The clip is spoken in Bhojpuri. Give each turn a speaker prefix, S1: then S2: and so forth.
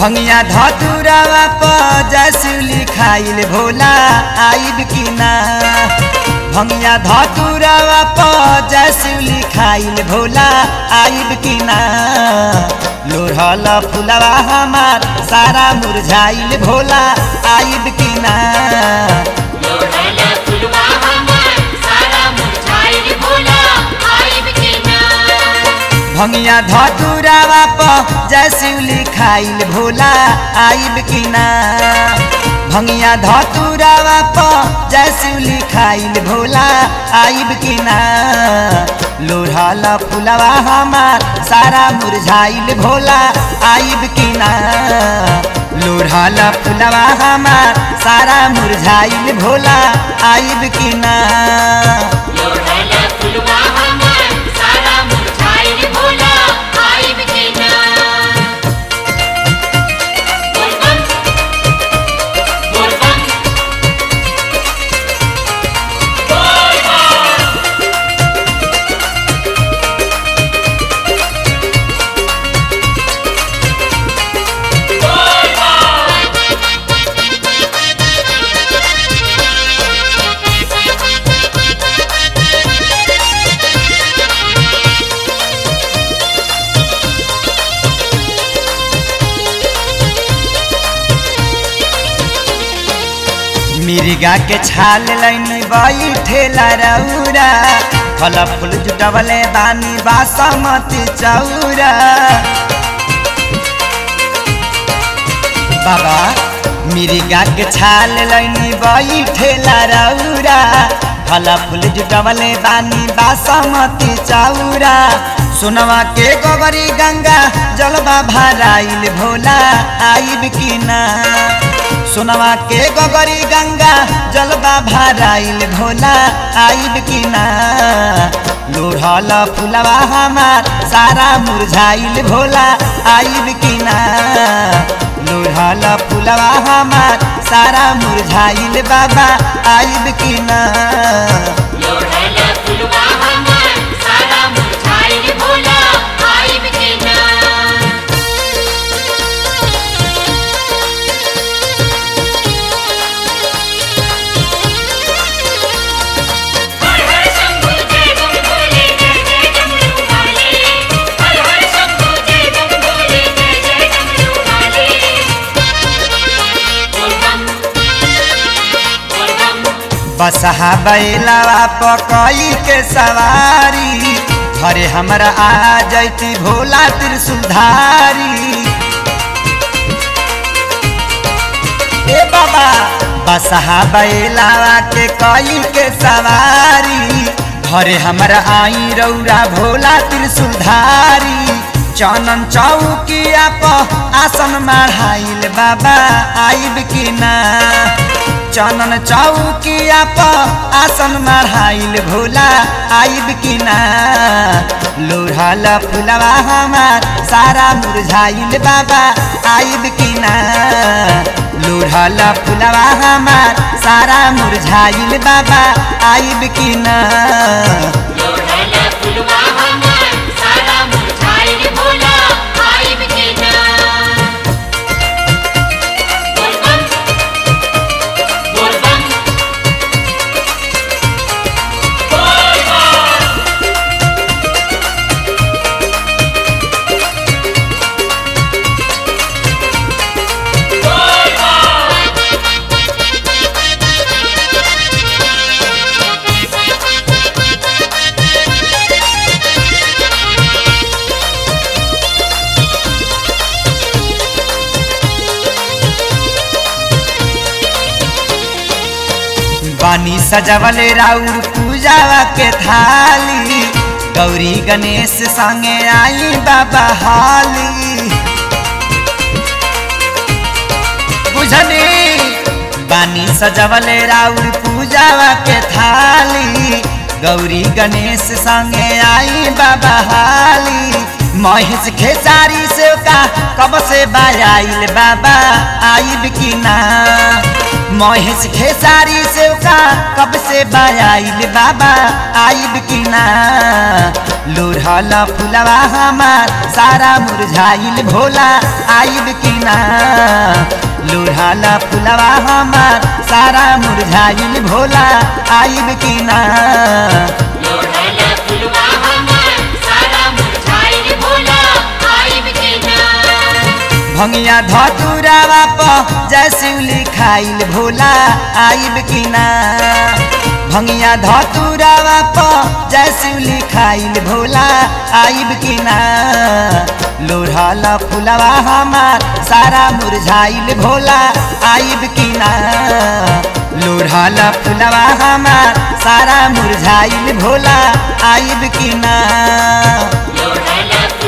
S1: भंगिया धतुरावा प जसुली खाइल भोला आइब कि ना भंगिया धतुरावा प जसुली खाइल भोला आइब कि ना लोढ़ल फुलवा हमार सारा मुरझाइल भोला आइब कि ना
S2: लोढ़ल फुलवा हमार सारा मुरझाइल भोला आइब के ना
S1: भंगिया धतुरावा प जसुली खाइल भोला आइब कि ना भंगिया धतुरावा प जसुली खाइल भोला आइब कि ना लोढ़ल फुलवा हमार सारा मुरझाइल भोला आइब कि ना लोढ़ल फुलवा हमार सारा मुरझाइल भोला आइब कि ना
S2: लोढ़ल फुलवा हमार सारा मुरझाइल भोला आइब के ना बोल बम बोल बम
S1: मिर्गा के छाल लाइन बैठेला रौरा फल फूल जुटवले बानी बासमती चौरा बाबा मिर्गा के छाल लाइन बैठेला रौरा फल फूल जुटवले बानी बासमती चौरा सोनवा के गोबरी गंगा जलवा भराइल भोला आइब कि ना सोनवा के गोगरी गंगा जलवा भराइल भोला आइब कि ना लोढ़ल फुलवा हमार सारा मुरझाइल भोला आइब कि ना लोढ़ल फुलवा हमार सारा मुरझाइल बाबा आइब कि ना
S2: लोढ़ल फुलवा हमार सारा मुरझाइल भोला आइब के ना हर हर शंभू जय बम भोले जय जय डमरू वाले हर हर शंभू जय बम भोले जय जय डमरू वाले बोल बम बोल बम
S1: बसहा बैलावा पकई के सवारी घरे हमरा आ जैती भोला त्रिशुलधारी ए बाबा बसहा बैलावा के कई के सवारी घरे हमरा आई रौरा भोला त्रिशुलधारी चनन चौकिया प आसन माढ़ाइल बाबा आइब कि ना चनन चौकिया प आसन माढ़ाइल भोला आइब कि ना लोढ़ल फुलवा हमार सारा मुरझाइल बाबा आइब कि ना लोढ़ल फुलवा हमार सारा मुरझाइल बाबा आइब कि ना
S2: लोढ़ल फुलवा हमार सारा मुरझाइल भोला आइब के ना बोल बम बोल बम
S1: बानी सजवले राउर पूजावा के थाली गौरी गणेश संगे आई बाबा हाली बुझनी बानी सजवले राउर पूजावा के थाली गौरी गणेश संगे आई बाबा हाली महेश खेसारी से का कब से बायाइल बाबा आइब कि ना महेश खेसारी से का कब से बायाइल बाबा आइब की ना लोढ़ल फुलवा हमार सारा मुरझाइल भोला आइब की ना लोढ़ल फुलवा हमार सारा मुरझाइल भोला आइब की ना
S2: लोढ़ल फुलवा हमार सारा मुरझाइल भोला आइब के ना
S1: भंगिया धतुरावा प जैसे लिखाइल भोला आइब की ना भंगिया धतुरावा प जैसे लिखाइल भोला आइब की ना लोढ़ल फुलवा हमार सारा मुरझाइल भोला आइब की ना लोढ़ल फुलवा हमार सारा मुरझाइल भोला आइब की ना
S2: लोढ़ल